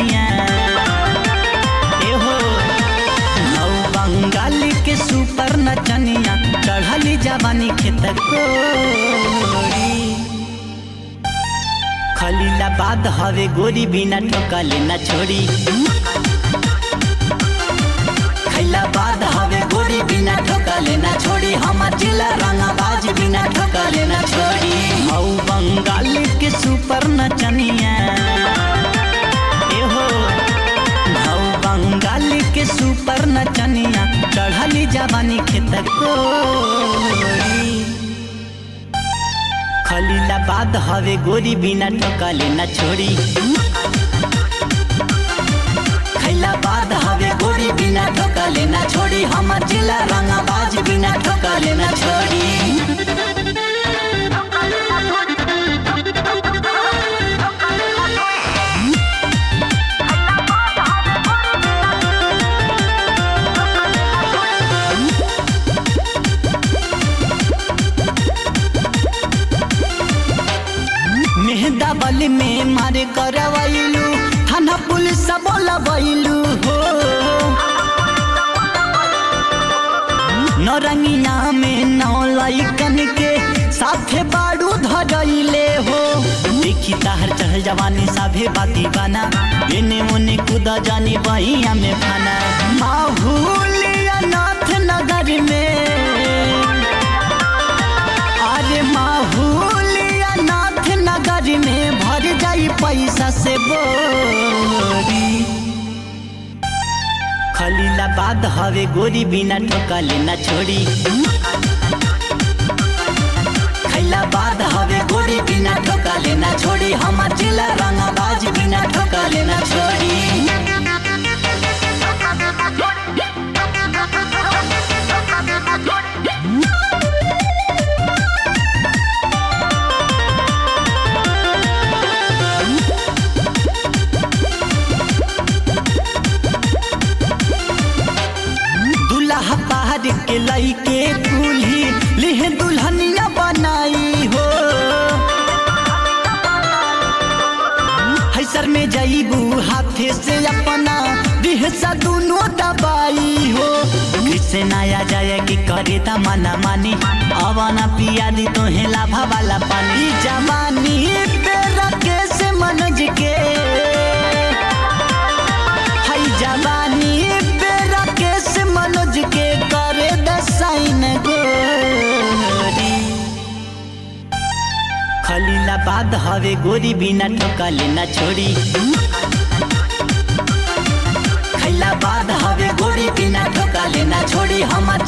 नचनिया एहो नौ बंगाल के सुपर नचनिया चढ़ली जवानी खेत कोरी खलीलाबाद हवे गोरी बिना ठोकले न छोड़ी खैलाबाद हवे गोरी बिना ठोकले न छोड़ी हमर जिला रंगाबाज बिना ठोकले न छोड़ी हौ बंगाल के सुपर नचनिया एहो हौ बंगाल के सुपर नचनिया चढ़ली जवानी खेत कोरी खलीलाबाद हवे गोरी बिना ठोकले न छोड़ी खैलाबाद हवे गोरी बिना ठोकले न छोड़ी हमर जिला रंगाबाज बिना ठोकले न छोड़ी मेहदा बल में मारे करवैलू थाना पुलिस बोलबैलू हो नौरंगिया में नौ लैकन के साथे बाड़ू धरैले हो देखी ताहर चढ़ल जवानी साभे बाती बना एने ओने कूद जानी बहिया में फना माहूलिया नाथ नगर में अरे माहूलिया नाथ नगर में भर जाई पैसा से बोरी खलीलाबाद हवे गोरी बिना ठोकले न छोड़ी खैलाबाद हवे गोरी बिना ठोकले न छोड़ी हमर जिला रंगाबाज बिना ठोकले न छोड़ी दुल्हा पहाड़ के लइके कुल्ही लिहे दुल्हनिया बनाई हो हैसर में जाइबू हाथे से अपना दिहसा दोनों दबाई हो किसे नया जाए कि करे ता मना मानी अवाना पिया दी तो लाभा वाला पानी जवानी पे रखे से मनज के हई जवानी पे राकेश मनोज के करे दसाइन गोरी खलीलाबाद हवे गोरी बिना ठोकले न छोड़ी खैलाबाद हवे गोरी बिना ठोकले न छोड़ी हमर